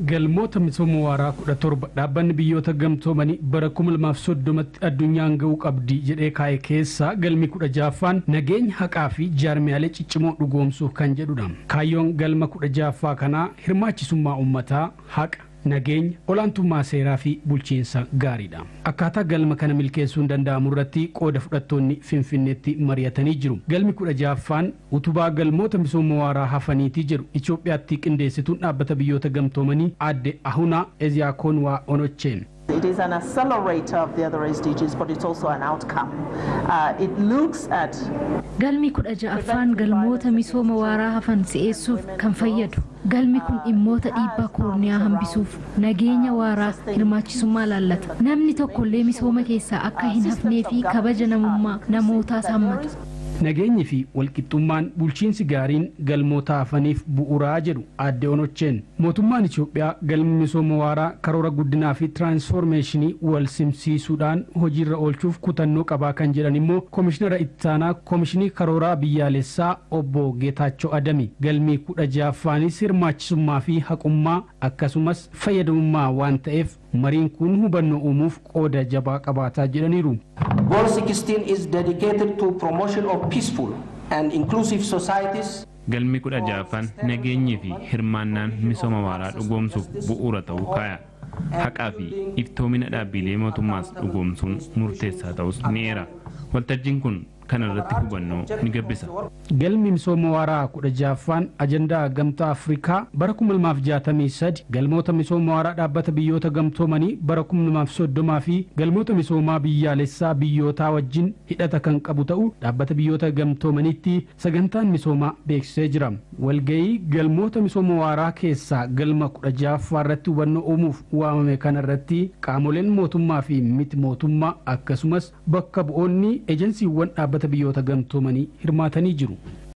galmoota misooma waaraa kudha torba dhaabbanni biyyoota gamtoomanii bara kuma lamaaf soddomatti addunyaan ga'uu qabdi jedhee kaa'e keessaa galmi kudha jaaffaan nageenya haqaa fi jaarmiyaalee ciccimoo dhugoomsuuf kan jedhudha kaayyoon galma kudha jaaffaa kanaa hirmaachisummaa uummataa haqa nageenya olaantummaa seeraa fi bulchiinsa gaariidha akkaataa galma kana milkeessuun danda'amu irratti qooda fudhattoonni finfinneetti mari'atanii jiru galmi kudha jaaffaan utubaa galmoota misooma waaraa hafaniitii jedhu itoophiyaatti qindeessituun dhaabbata biyyoota gamtoomanii aadde ahunaa eziyaakoon waa onocheen It is an accelerator of the other SDGs, but it's also an outcome. Uh, it looks at Galmi kudha ja'affaan galmoota misooma waaraa hafan si'eessuuf kan fayyadu. Galmi kun dhimmoota dhiibbaa koorniyaa hambisuuf nageenya waaraa hirmaachisummaa laallata. Namni tokkollee misooma keessaa akka hin hafnee fi kabaja namummaa namootaas hammata. nageenyi fi walqixxummaan bulchiinsi gaariin galmoota hafaniif bu'uuraa jedhu aadde onocheen mootummaan itoophiyaa galmi misooma waaraa karoora guddinaa fi tiraansfoormeeshinii wal simsiisuudhaan hojiirra oolchuuf kutannoo qabaa kan jedhan immoo koomishinara ittaanaa koomishinii karooraa biyyaalessaa obbo geetaachoo adami galmii kudha ja'affaanis hirmaachisummaa fi haqummaa akkasumas fayyadamummaa waan ta'eef mariin kun hubannoo uumuuf qooda jabaa qabaataa jedhaniiru. Goal 16 is dedicated to promotion of peaceful and inclusive societies. Galmi kudha ja'affaan nageenyii fi hirmaannaan misooma waaraa dhugoomsuuf bu'uura ta'uu kaaya. Haqaa fi iftoomina dhaabbilee mootummaas dhugoomsuun murteessaa ta'us ni eera. Waltajjiin kun kana irratti hubannoo ni gabbisa. Galmi misooma waaraa kudha ja'affaan ajandaa gamtaa Afrikaa bara kuma lamaaf jaatamii sadi galmoota misooma waaraa dhaabbata biyyoota gamtoomanii bara kuma lamaaf soddomaa fi galmoota misoomaa biyyaalessaa biyyootaa wajjin hidhata kan qabu ta'uu dhaabbata biyyoota gamtoomaniitti sagantaan misoomaa beeksisee jira. Walgayii galmoota misooma waaraa keessaa galma kudha ja'affaa irratti hubannoo uumuuf waamame kana irratti qaamoleen mootummaa fi miti mootummaa akkasumas bakka bu'oonni ejensiiwwan dhaabbata biyyoota gamtoomanii hirmaatanii jiru.